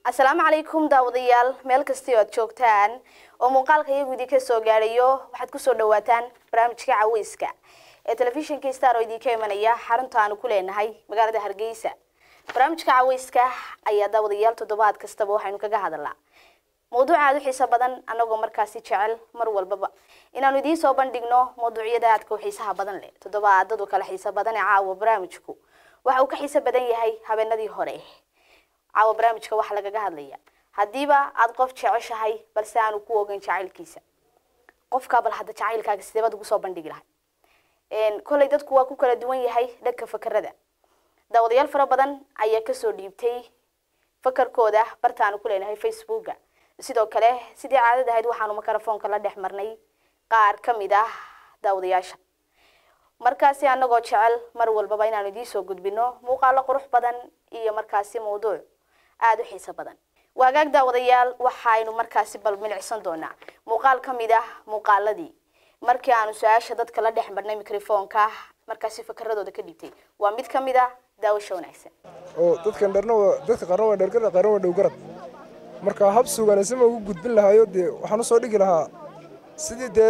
asalaamu calaykum daawadayaal meel kastay oo aad joogtaan oo muuqaalka iyagu idinka soo gaadhayo waxaad kusoo dhawaataan barnaamijka caweyska ee telefishinka star oo idinka imanaya xarunta aanu ku leenahay magaalada hargeysa barnaamijka caweyska ayaa daawadayaal toddobaad kastaba waxaynu kaga hadalnaa mawduuc aada u xiiso badan annagoo markaasi jecel mar walbaba inaanu idiin soo bandhigno mawduucyada aadka u xiisaha badan leh toddobaadadu kala xiiso badan ee caawa barnaamijku waxa uu ka xiiso badan yahay habeenadii hore caawa barnaamijka waxaa lagaga hadlaya haddiiba aada qof jeceshahay balse aanu ku ogeyn jacaylkiisa qofkaa bal hadda jacaylkaaga sideebaad ugu soo bandhigi lahay kolley dadku waa ku kala duwan yahay dhanka fakerada daawadayaal fara badan ayaa kasoo dhiibtay fakarkooda bartaanu ku leenahay facebooka sidoo kale sidii caadad ahayd waxaanu mikrofoonka la dhex marnay qaar ka mid ah daawadayaasha markaasi anagoo jecel mar walbaba inaanu idiin soo gudbino muuqaalo qurux badan iyo markaasi mawduuc aada u xiiso badan waagaag daawadayaal waxaynu markaasi bal milicsan doonaa muuqaal ka mid ah muuqaaladii markii aanu su-aasha dadka la dhex marnay mikrofoonka markaasi fakaradooda ka dhigtay waa mid ka mid ah daawasho wanaagsan oo dadkan dharna waa dadka qaarna waa dhergarad qaarna waa dhowgarad marka hab suganasima ugu gudbin lahaayo dee waxaan usoo dhigi lahaa sidii dee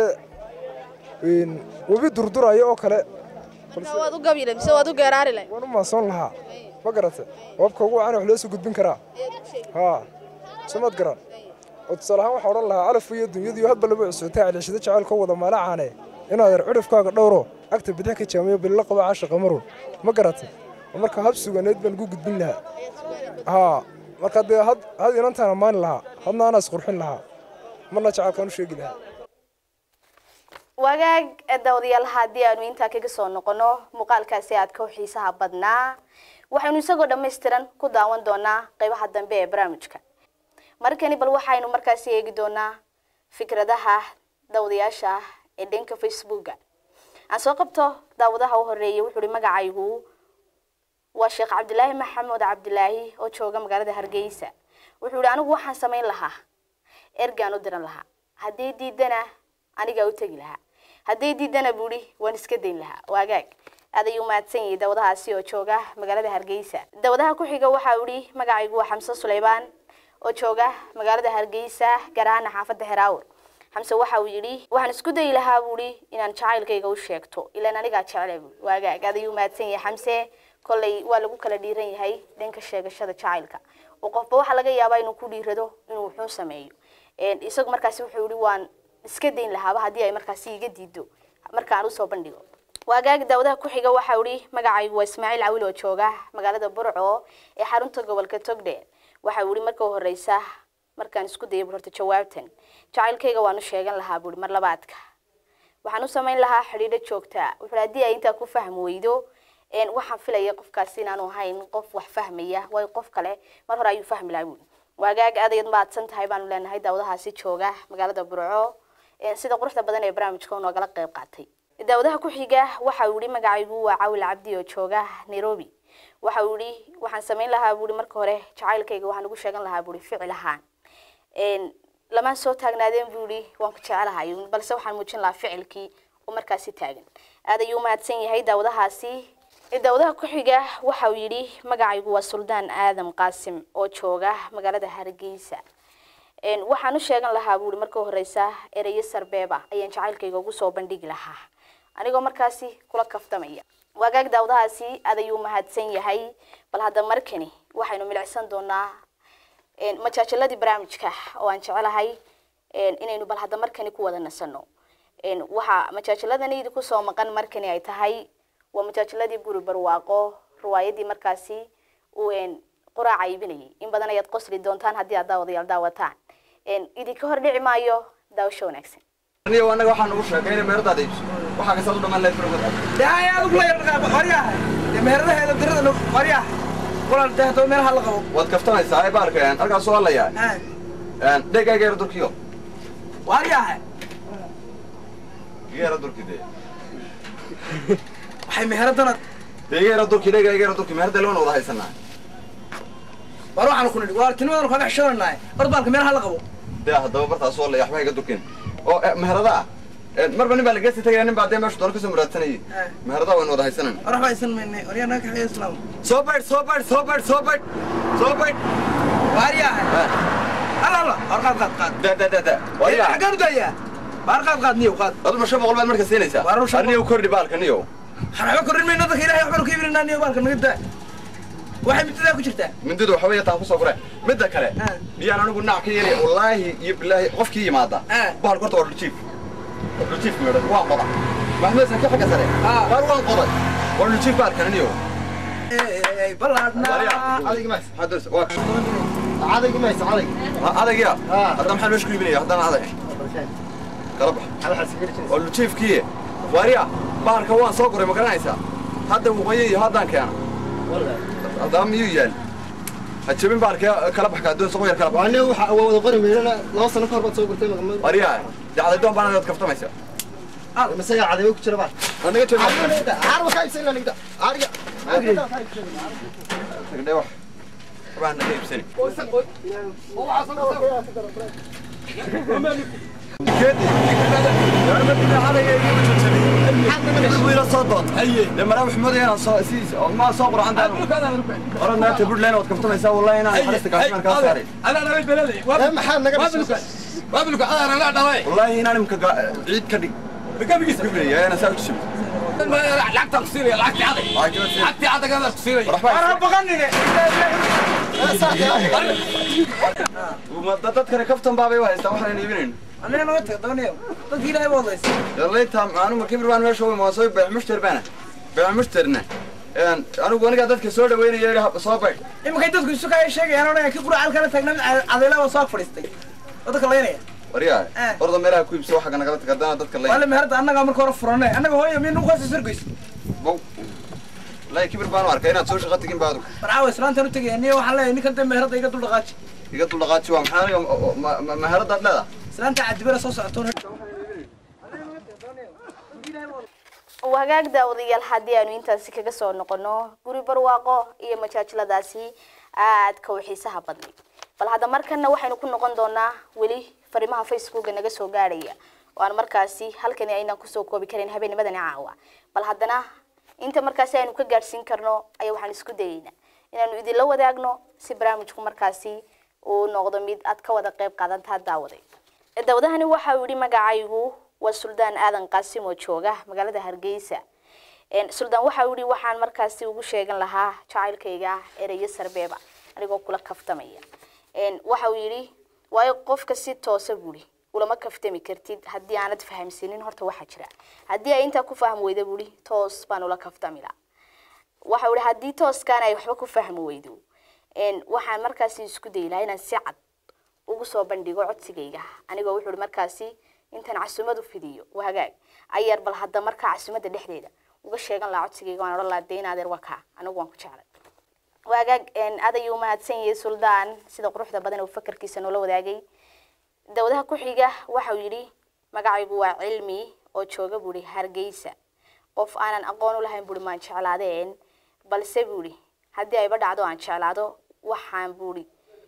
webi durdurayo oo kale waad u gabiile mise waad u geeraari lahay waan u maasoon lahaa ma garata wabka ugu wacan wax loo soo gudbin karaa haa somaad garan oo tusaale ahaan waxaa odhan lahaa calafku iyo dunyadu hadba laba cusubtay celiishada jacaylkoo wada maalacaane inaad yar cudhufkaaga dhowro agta bidix ka jaamiyo bilila qaba caasha qamarun ma garata marka hab suganeed baan ugu gudbin lahaa haa marka dee had had inantaan ammaani lahaa hadna anaa isqurxin lahaa marna jacaylkaan u sheegi lahaa wagaag daawadayaal haddii aanu intaa kaga soo noqono muuqaalkaasi aadka u xiisaha badnaa waxaynu isagoo dhammaystiran ku daawan doonaa qeybaha dambe ee barnaamijka markani bal waxaynu markaasi eegi doonaa fikradaha daawadayaasha ee dhanka facebooka aan soo qabto daawadaha u horeeyay wuxuu uhi magacaygu waa sheekh cabdilaahi maxamed cabdilaahi oo jooga magaalada hargeysa wuxuu ihi anigu waxaan samayn lahaa ergaan u diran lahaa haddii diidana anigaa u tegi lahaa hadday diidana buuhi waan iska dayn lahaa waagaag aad ayuu mahadsan yahay dawadahaasi oo jooga magaalada hargeysa dawadaha ku xiga waxa uu ihi magacaygu waa xamse suleymaan oo jooga magaalada hargeysa gaar ahaana xaafadda xeraawr xamse waxa uu yidhi waxaan isku dayi lahaa buuhi inaan jacaylkayga u sheegto ilaan anigaa jecele buui waagaag aad ayuu mahadsan yahay xamse kolley waa lagu kala dhiiran yahay dhanka sheegashada jacaylka oo qofba waxaa laga yaabaa inuu ku dhiirado inuu wuxuu sameeyo isagu markaasi wuxuu yihi waan iska dayn lahaaba haddii ay markaasi iga diido markaan usoo bandhigo waagaag daawadaha ku xiga waxau ihi magacaygu waa ismaaciil cawil oo jooga magaalada burco ee xarunta gobolka togdheer waxa uu ihi marka u horeysa markaan isku dayay bur horta jawaabtan jacaylkayga waan u sheegan lahaa buuri mar labaadka waxaan u samayn lahaa xidhiidho joogtaa wuxuu haddii ay intaa ku fahmi weydo waxaan filaya qofkaasi inaanu ahayn qof wax fahmaya way qof kale mar hore ayuu fahmi lahaa buuri waagaag aad ayaad mahadsan tahay baanu leenahay daawadahaasi jooga magaalada burco sida quruxda badan ee barnaamijka u noogala qayb qaatay daawadaha ku xiga waxa uu yihi magacaygu waa cawil cabdi oo jooga nairobi waxa uu yihi waxaan samayn lahaa buuri marka hore jacaylkayga waxaan ugu sheegan lahaa buuri ficil ahaan lamaan soo taagnaadeen buu yihi waan ku jecelahay balse waxaan muujin lahaa ficilkii oo markaasi taagan aad ayuu mahadsan yahay daawadahaasi daawadaha ku xiga waxa uu yidhi magacaygu waa suldaan aadam qaasim oo jooga magaalada hargeysa waxaan u sheegan lahaa buuri marka horeysa ereyo sarbeeba ayaan jacaylkayga ugu soo bandhigi lahaa anigoo markaasi kula kaftamaya waagaag daawadahaasi aad ayuu mahadsan yahay bal hadda markani waxaynu milicsan doonaa majaajaladii barnaamijka oo aan jecelahay inaynu bal hadda markani ku wada nasano waxaa majaajaladani idinku soo maqan markani ay tahay waa majaajaladii guri barwaaqo riwaayadii markaasi uu quraaca iibinayay in badan ayaad qosli doontaan haddii aad daawadayaal daawataan idinka hor dhici maayo daawasho wanaagsan aniga anaga waxaan ugu sheegay inay meheradaada iibso waxaa kasaad u dhamaan lahayd fargada dee aad ugu leeyahay qoryaha dee meheradaheeda dirada qoryaha walaal dee haddaba meelaha la qabo waad kaftanaysaa ee baarka halkaas waa layaa dhegayga yara durkiyo waaryaha iga yara durki dee waxay meheradana dee iga yara durki dhegayga yara durki meherada loona wada haysanaa war waxaanu ku nidhi walaaltinimadan kaaga xishoonahay ordbaalka meelaha la qabo dee haddaba bartaas waa laya waxba iga durkin oo meherada ah marba nin baa la geesi tagaya nin baa dee meesha doona kasoo muraadsanayay meherada waynu wada haysanan war waxba aysan maynay waryaa naga kaxeeya islaam soo baydh soo baydh soo baydh soo baydh soo baydh waaryahay alla alla waar qaad qaad qaad da da da da wariyaa xaggaan u daayaa waar qaad qaad niyow qaad adu ma shan boqol baad marka siinaysaa Waa run shan aniyo kordhi baalka niyo waxba korrin mayno dadka ilaahay waxbanu ka iibinanaa niyow baalka naga daa waxay midadaa ku jirtaa mindidu waxa weeye taan kusoo gure midda kale Ah. miyaan anigu nac ka yeelay wallaahi iyo bilaahi qofkii yimaada Ah. bahalka horta waa dhuljiif dhuljiif meedhan waan qoda maxmed sanka xagga sare Ah. waar waan qoday waa dhuljiif baalkan niyo Ee, ballaadhnaa adagya hadda maxaa meesha ku iibinaya haddana adag kala bax waa lujiifkii wariya bahalka waan soo guray ma garanaysaa hadda waqooyi iyo haddaan keena haddaba miyuu yaal ha jebin bahalka kala baxka adduun soqo yar kala bax wariya dacday doon baan ad kaftamaysa anaga jebin tagdhe wax waxbaan naga iibsani والله هنا نمك عيد كدي بقى قبري انا ساوي شيء lacagtaan ku siinaya lacagtii adag lacagtii adagadaa ku siinaya Waraa baqanine وما ضدت كره كفتن بابي وهيستا waxaan iibinayn aniga naga tag dabaniyow dadka ilaahay baa wadaysa yalla inta aanu ma kibir baan meesha ma soo baax mushtar bana baax mushtarna een anigu aniga dadka soo dhaweynaya soo bay imankay dadku isu kaya sheegayaan oo kii qura halkana taagna adeela waa soo fadhiistay oo dadka laynaya wariyaa Eh. orda meelaha ku iibso waxa naga tagadana dadka waa lay la meherda annaga marka hore furanay annaga hooyo miya nugu hoose sargoys bow lay kibir baan arkay inaad soo shaqo tagin baadu marcaawa islaantan u tegaya niyo waxaan leeyahay ninkan dee meherda iga dul dhaqaaji iga dul dhaqaaji waa maxaa maharada dheeda islaanta cadibara soo socotoon wagaag daawadayaal haddii aanu intaasi kaga soo noqono guri barwaaqo iyo majaajiladaasi aadka u xiisaha badnay bal hadda markana waxaynu ku noqon doonaa weli fariimaha facebooka naga soo gaadhaya oo aan markaasi halkani aynaan kusoo koobi karin habeennimadani caawa bal haddana inta markaasi aynu ka gaadhsiin karno ayaa waxaan isku dayeynaa inaanu idinla wadaagno si barnaamijku markaasi uu noqdo mid aad ka wada qayb qaadantaa daawaday daawadahani waxa uu yidhi magacaygu waa suldaan aadan qaasim oo jooga magaalada hargeysa Een, suldaan waxa uu yidhi waxaan markaasi ugu sheegan lahaa jacaylkayga ereyo sarbeeba anigoo kula kaftamaya Een, waxa uu yidhi waayo qofka si toosa buuri ulama kaftami kartid haddii aanad fahamsanin horta waxaa jira haddii ay intaa ku fahmi weyda buuri toos baan ula kaftami lahaa waxa uu yidhi haddii tooskaan ay waxba ku fahmi weydo Een, waxaan markaasi isku dayi lahaa inaan si cad ugu soo bandhigo codsigayga anigoo wuxuu ihi markaasi intaan casumad u fidiyo waa hagaag ayaar bal hadda markaa casumada dhexdeeda uga sheegan lahaa codsigayga waan odhan lahaa dee in adeer waa kaa anigu waan ku jeclay waa hagaag aad ayuu umahadsan yahay suldaan sida quruxda badan oo fakarkiisa noola wadaagay dawadaha ku xiga waxa uu yidhi magacaygu waa cilmi oo jooga buuri hargeysa qof aanan aqoon u lahayn buuri maan jeclaadeen balse buuri haddii ayba dhacdo aan jeclaado waxaan buuri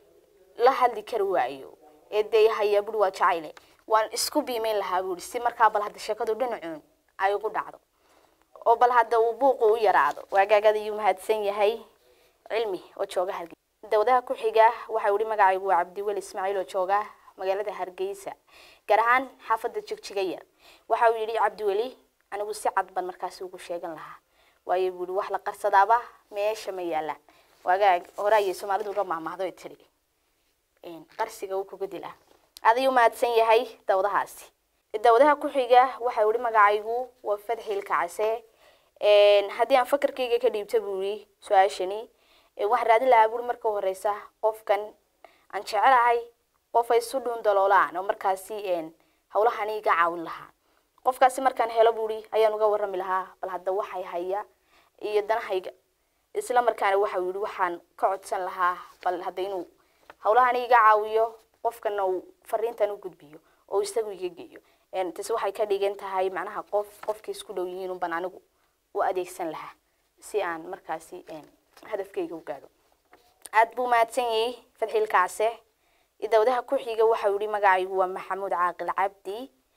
la hadli kari waayo ee dee haya buri waa jacayle waan isku biimeyn lahaa buuri si markaa bal hadda sheekadu dhinacuun ay ugu dhacdo oo bal hadda uu buuqu u yaraado waagaagada ayuu mahadsan yahay cilmi oo jooga hargeysa dawadaha ku xiga waxa uu yihi magacaygu waa cabdiweli ismaaciil oo jooga magaalada hargeysa gaar ahaan xaafadda jigjiga yar waxa uu yidhi cabdiweli anigu si cad baan markaasi ugu sheegan lahaa waayo buu yihi wax la qarsadaaba meesha ma yaalaan waagaag hore ayay soomaalidu uga mahmahdo ay tidhi een, qarsiga uu kuga dilaa adayuu mahadsan yahay dawadahaasi dawadaha ku xiga waxa uu yihi magacaygu waa fadxil kacase Een, haddii aan fakarkayga ka dhiibto buu yihi su-aashani ee waxaan raadin lahaa buuri marka horeysa qofkan aan jecelahay qof ay isu dhuun daloolaan oo markaasi een, hawlahani iga caawin lahaa qofkaasi markaan helo buuri ayaan uga warrami lahaa bal hadda waxay haya iyo danahayga isla markaana waxa uu yidhi waxaan ka codsan lahaa bal hadda inuu hawlahani iga caawiyo qofkana uu fariintan u gudbiyo oo isagu iga geeyo Een, taasi waxay ka dhigan tahay macnaha qof qofkii isku dhow yihiin unban anigu u adeegsan lahaa si aan markaasi een, hadafkayga u gaadho aad buu mahadsan yahay fadxiil kacse dawdaha ku xiga waxa uu yihi magacaygu waa maxamuud caaqil cabdi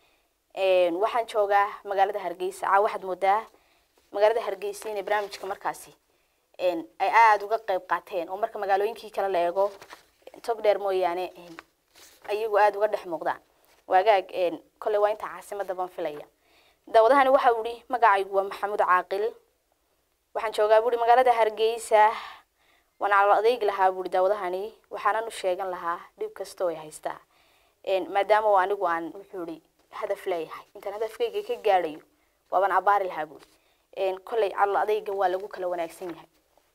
Een, waxaan joogaa magaalada hargeysa caa waxaad moodaa magaalada hargeysa inay barnaamijka markaasi een, ay aada uga qayb qaateen oo marka magaalooyinkii kale la eego tog dheer mooyaane een, ayagu aada uga dhex muuqdaan waagaag een, kolley waa inta caasimada baan filaya daawadahani waxa uu yihi magacaygu waa maxamuud caaqil waxaan joogaa buuri magaalada hargeysa waan calo adeegi lahaa buuri daawadahani waxaanan u sheegan lahaa dhib kasta oo ay haystaa Een, maadaama oo anigu aan wuxuu ihi hadaf leeyahay intaan hadafkayga ka gaadhayo waabaan abaari lahaa buuri Een, kolley calo adeyga waa lagu kala wanaagsan yahay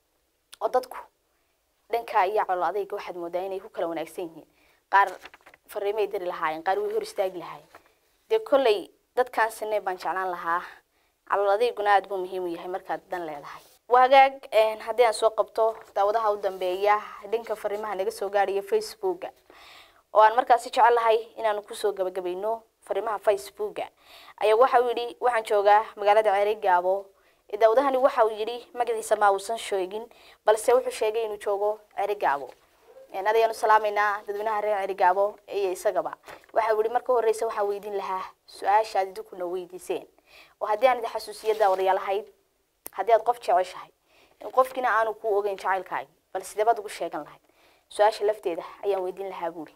oo dadku dhanka iyo calo adeyga waxaad moodaa inay ku kala wanaagsan yihiin qaar fariimay diri lahaayeen qaar way hor istaagi lahaayeen dee kolley dadkaan sinay baan jeclaan lahaa calool adeeguna aada buu muhiim u yahay markaad dan leedahay waagaag een, haddii aan soo qabto daawadaha u dambeeya dhanka fariimaha naga soo gaadhaya facebooka oo aan markaasi jecelahay inaanu kusoo gabagabayno fariimaha facebooka ayaa waxa uu yidhi waxaan joogaa magaalada ceerigaabo daawadahani waxa uu yidhi magaciisa ma uusan sheegin balse wuxuu sheegay inuu joogo ceerigaabo Een, adayaanu salaamaynaa dadweynaha reer cerigaabo iyo isagaba waxa uu yihi marka horeysa waxaan weydiin lahaa su-aasha aad idinkuna weydiiseen oo haddii aan idin xasuusiyo daawadayaal ahayd haddii aad qof jeceshahay in qofkina aanu kuu ogeyn jacaylkaagi bal sidee baad ugu sheegan lahayd su-aasha lafteeda ayaan weydiin lahaa buuri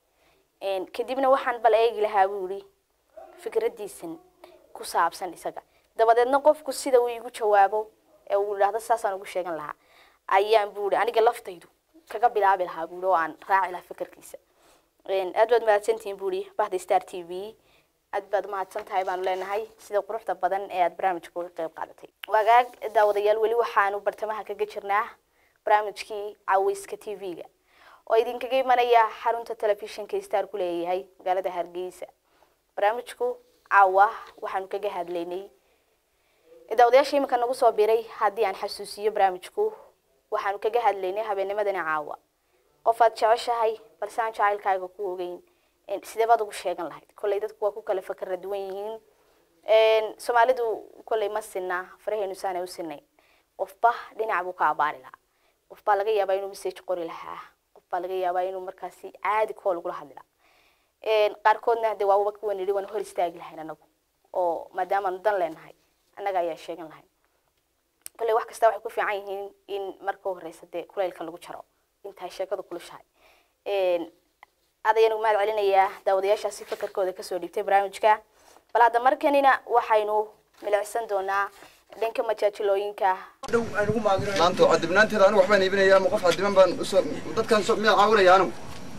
Een, kadibna waxaan bal eegi lahaa buuri fikradiisan ku saabsan isaga dabadeedna qofku sida uu igu jawaabo ee uu idhaahdo saasaan ugu sheegan lahaa ayaan buuri aniga laftaydu kaga bilaabi lahaa buuri oo aan raaci lahaa fikirkiisa Een, aad baad mahadsantihiin buuri bahda star t v aad baad mahadsan tahay baanu leenahay sida quruxda badan ee aad barnaamijka uga qayb qaadatay wagaag daawadayaal weli waxaanu bartamaha kaga jirnaa barnaamijkii caweyska t v-ga oo idinkaga imanaya xarunta telefishinka star ku leeyahay magaalada hargeysa barnaamijku caawa waxaanu kaga hadlaynay daawadayaasha iminka nagu soo biray haddii aan xasuusiyo barnaamijku waxaanu kaga hadlaynay habeennimadani caawa qof aad jeceshahay balse aan jacaylkaaga ku ogeyn Een, sidee baad ugu sheegan lahayd kolley dadku waa ku kala fakara duwan yihiin Een, soomaalidu kolley ma sinna faraheenu saanay u sinayn qofba dhinac buu ka abaari lahaa qof baa laga yaabaa inuu message qori lahaa qof baa laga yaabaa inuu markaasi caadi koo lagula hadli lahaa Een, qaarkoodna de waaba kuwan yidhi waan hor istaagi lahayn anagu oo maadaamaanu dan leenahay annaga ayaa sheegan lahayn kolley wax kasta waxay ku fiican yihiin in marka horeysa dee kulaylka lagu jaro intaay sheekadu kulushahay Een, aad ayaan ugu mahad celinayaa daawadayaashaasi fakarkooda kasoo dhiibtay barnaamijka bal hadda markanina waxaynu milicsan doonaa dhanka majaajilooyinka dhow aan ugu maagino maanta cadibnaanteeda anigu waxbaan iibinayaa ma qof cadiban baan usoo dadkan soo miyaa caawinaya anigu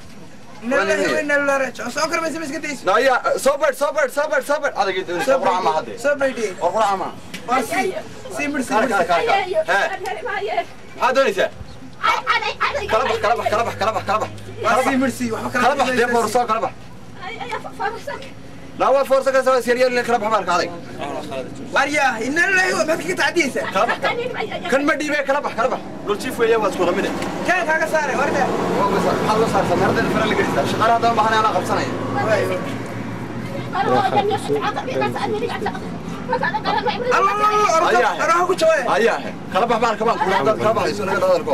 nalahi weyna larajo soo karmaysa miska dayso naya soo beedh soo beedh soo beedh soo beedh adagii doonaysa quraca ma hadde soo baydhiye war quraca ma waa si si mir si kala mir kala kala hee maxaad doonaysaa kala bax kala bax kala bax kala bax kala bax waa si mir si waxba kala bax dee foorso kala bax naa waa foorso ka soo siriyal kala bax baalka adag warya inna lillahi wa maxaad kaga tacdiyeysaa kala bax kan ma dhiibee kala bax kala bax dhul jiif weeye waa isku wada mide kaan kaaga saare warda maxaad loo saartaa meeradeeda fara la gelaysaa shaqaale haddaba baxanay anaa qabsanaya alla alla alla Ayaa. araha ku jawaaye ayaa he kala bax baalka baan kula haddaad kala baxayso naga hadalko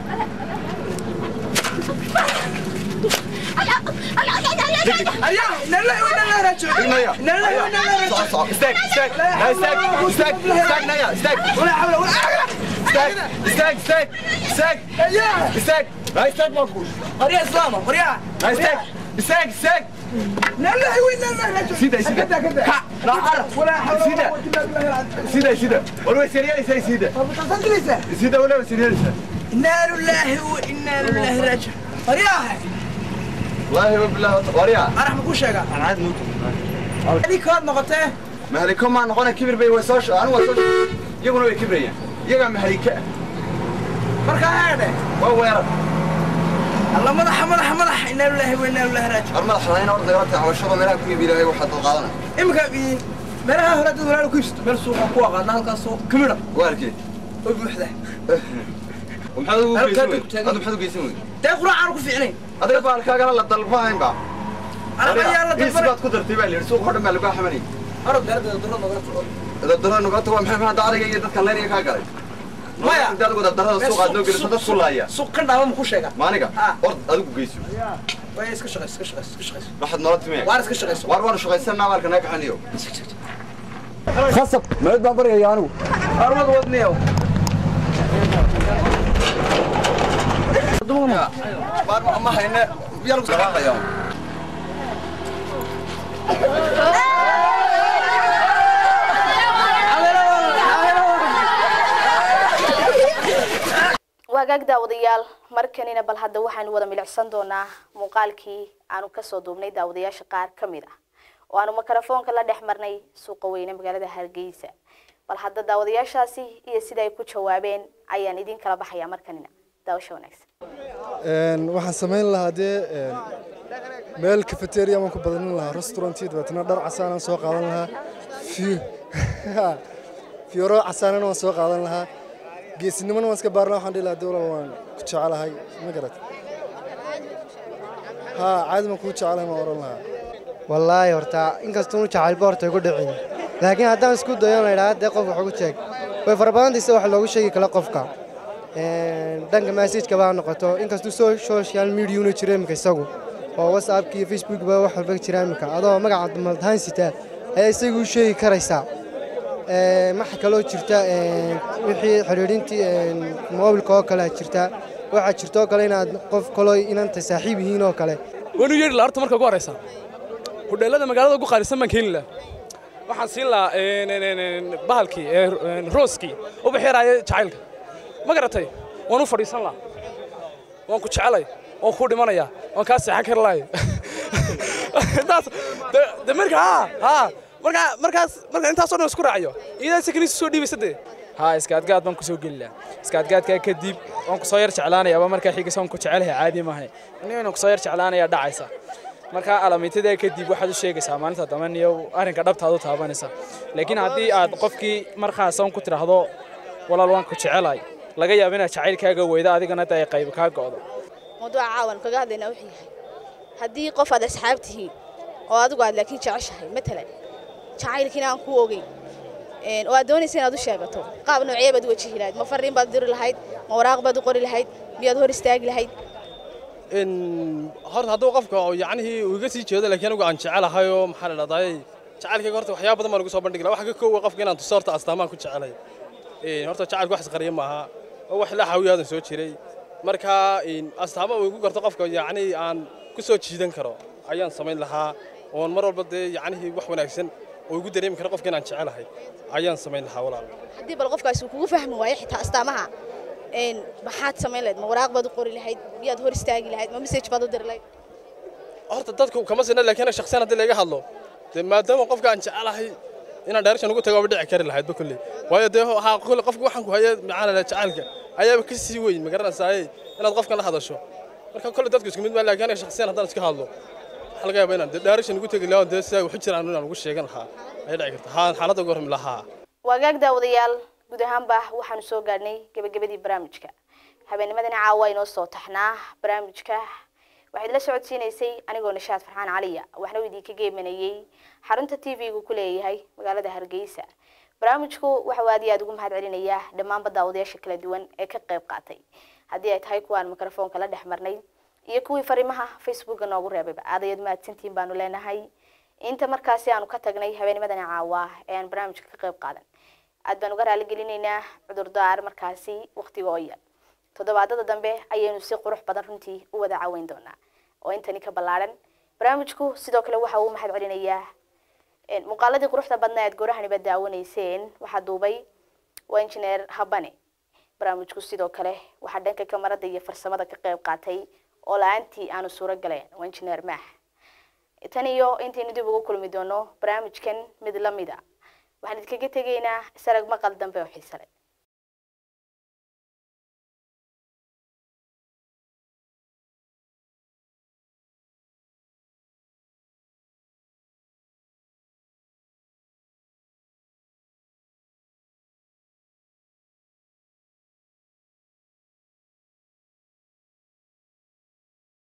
arya inna lillahi wa inna ilaihi raajicuun naya inna lillahi wa inna ilaihi soco raajicuun soco istaag istaag na istaag istaag istaag naya istaag wala hawla wala istaag istaag istaag istaag arya istaag na istaag baan ku arya islaama arya na istaag istaag istaag inna lillahi wa inna ilaihi raajicuun sida sida kada kada ka na ar wala hawla sida wala quwwata illa billah sida sida war way siriyaysaa sida tasan dilaysa sida wala way siriyaysaa inna lillahi wa inna ilaihi raajicuun arya wallaahi wa billahi wariya arax ma ku sheega aan caadi nuuto adii kood noqotee mahaliko maa noqona kibir bay way soo anigu waa soo iyaguna way kibrayaan iyagaa mahalika markaa heedhe waa weerar alla madaxa madaxa madaxa inna lillahi wa inna ilaihi raajicuun har madax lahayn orday horta cawashada meelaha ku iibi ilaahay waxaad dad qaadana iminka ii meelaha hore dad walaal ku iibsato meel suuqa ku aqaana halkaas oo kamida waalkee oo buuxda maxaad ugu Halkaa geysan wey dad taagan. adu maxaad u geysan wey dee quraacaan ku fiicnayn adiga baalkaagana la dalbahayn ba anaga ayaa la is dalbanay baad ku dartay baa la yidhi suuq oo dhan baa lagu xamanayay arod gaarada daro nagala tago dadaro nugata waa maxay maxaa adayga iyo dadka leynaya kaa galay Maya. inta adigu dadarada suuq aad noo geliso dad ku laaya suuq ka dhaama ma ku sheega maaniga Ah. ord adigu geyso way iska shaqayso iska shaqayso iska shaqayso waxaad noola timaya waar iska shaqayso waar waanu shaqaysanaa maalka naga kaxaniyo khasab meed baan baryaya anigu arwad wadniyow baar ma- ma hayne yaa lagu saqaaqaya waagaag daawadayaal markanina bal hadda waxaanu wada milicsan doonaa muuqaalkii aanu kasoo duubnay daawadayaasha qaar ka mid ah oo aanu mikrofoonka la dhex marnay suuqa weyne magaalada hargeysa bal hadda daawadayaashaasi iyo sida ay ku jawaabeen ayaan idin kala baxayaa markanina daawasho wanaagsan Een, waxaan samayn lahaa dee een, meel cafeteria baan ku badanin lahaa restaurantii dabeetana dhar casaanaan soo qaadan lahaa Fi- fiyooro casaanana waan soo qaadan lahaa geesinimona waan iska baaran lahaa waxaan dhihi lahaa dee walaal waan ku jecelahay ma garat haa caadi baan kuu jecelahay maan oran lahaa wallaahi horta inkastoo uu jacaylba horta igu dhicin laakiin haddaan isku dayo la idhaha dee qof wax ugu sheeg way fara badantaysa wax loogu sheegi kala qofka Een, dhanka messageka baa noqoto inkastuu so- social media una jiro iminka isagu oo whatsappka iyo facebook ba wax walba jira iminka adoo magaca maldahaan sitaa ayaa isagu u sheegi karaysaa Een, waxa kaloo jirta een, wixii xidhiidhintii een, mobilka oo kale jirta waxaa jirta oo kale inaad qof kaloo inanta saaxiib yihiin oo kale waanu yeedhi lahaa horta marka ugu horeysa hudheelada magaalada ugu qaalisan baan keeni lahaa waxaan siin lahaa een, een, een, een, bahalkii ee, een, rooskii u bixiraaya jacaylka ma garatay waan u fadhiisan lahaa waan ku jecelay waan kuu dhimanayaa waan kaa seexan kari lahay intaas de- de marka haa haa marka markaas marka intaasoo dhan isku raaciyo iyadaa sakaniisa soo dhiibaysa dee haa iskaadgaad baan kusoo geli lahaa iskaadgaadkaa kadib waan kusoo yar jeclaanayaaba markaa xigisa waan ku jecelahay caadi maahay inaan kusoo yar jeclaanayaa dhacaysa markaa alaamiitadaa kadib waxaad u sheegaysaa maalinta dambe niyo arrinka dhabtaad u taabanaysa laakiin haddii aad qofkii markaasan ku tidhaahdo walaal waan ku jecelahay laga yaabo inaad jacaylkaaga weyda adigana dee ay qayb kaa go'do mawduuca caawan kaga hadlaynaa wuxuu yahay haddii qof aad asxaab tihiin oo adigu aad laakiin jeceshahay matalan jacaylkiina aan ku ogeyn een, oo aad doonaysa inaad u sheegato qaab noocee baad u wajihi lahayd ma fariin baad diri lahayd ma waraaq baad u qori lahayd miyaad hor istaagi lahayd in horta hadduu qofka oo yacnihii uu iga sii jeedo laakiin anigu aan jecelahay oo maxaa la dhahdaa jacaylkayga horta waxyaaba badan baan ugu soo bandhigi lahaa waxa ka koowa qofka inaan tuso horta astaamaan ku jecelay Een, horta jacaylku wax isqariya maaha oo wax la xawiyaadan soo jiray marka een, astaamo uu igu garto qofka yacnii aan ku soo jiidan karo ayaan samayn lahaa oon mar walba dee yacnihii wax wanaagsan oo igu dareemi karo qofka inaan jecelahay ayaan samayn lahaa walaal haddii bal qofkaasi uu kugu fahmi waayo xitaa astaamaha een, maxaad samayn lahayd ma waraaq baad u qori lahayd miyaad hor istaagi lahayd ma message baad u diri lahayd horta dadku kama sina laakiin shakhsiyan haddii laga hadlo dee maadaama qofka aan jecelahay inaan direction ugu tago dhici kari lahaydba kolley waayo dee ha kolley qofka waxaan ku haya maxaa la jacaylka ayaaba ka sii weyn ma garanaysaay inaad qofkan la hadasho marka kolley dadku isku mid ma laakiin aniga shakhsiyan haddaan iska hadlo waxaa laga yaabaa inaan dee direction ugu tegi lahaa oo dee sidaa waxu jiraan inaan ugu sheegan lahaa ayay dhici karta haa xaaladda ugu hormi lahaa waagaag daawadayaal guud ahaanba waxaanu soo gaadhnay gebagabadii barnaamijka habeennimadana caawa inoo soo taxnaa barnaamijka waxaad la socodsiinaysay anigoo nishaad farxaan caliya waxna uu idinka geemanayey xarunta t v-gu ku leeyahay magaalada hargeysa barnaamijku waxa uu aad iyo aad ugu mahad celinayaa dhammaanba daawadayaasha kala duwan ee ka qayb qaatay haddii ay tahay kuwaan mikrofoonka la dhex marnay iyo kuwii fariimaha facebooka noogu reebayba aad ayaad mahadsantihiin baanu leenahay inta markaasi aanu ka tagnay habeennimadana caawa ee aan barnaamijka ka qayb qaadan aad baan uga raaligelinaynaa cudurdaar markaasi waqtiga oo yar toddobaadada dambe ayaynu si qurux badan runtii u wada caweyn doonaa oo intani ka ballaaran barnaamijku sidoo kale waxa uu mahad celinayaa muuqaaladii quruxda badnaa aad goorahaniba daawanayseen waxaa duubay waa injineer habane barnaamijku sidoo kale waxaa dhanka kamarada iyo farsamada ka qayb qaatay oo la-aantii aanu suuro galeen waa injineer maax tan iyo intaynu dib ugu kulmi doono barnaamijkan mid lamid a waxaan idinkaga tegaynaa sarag maqal dambe oo xiise leh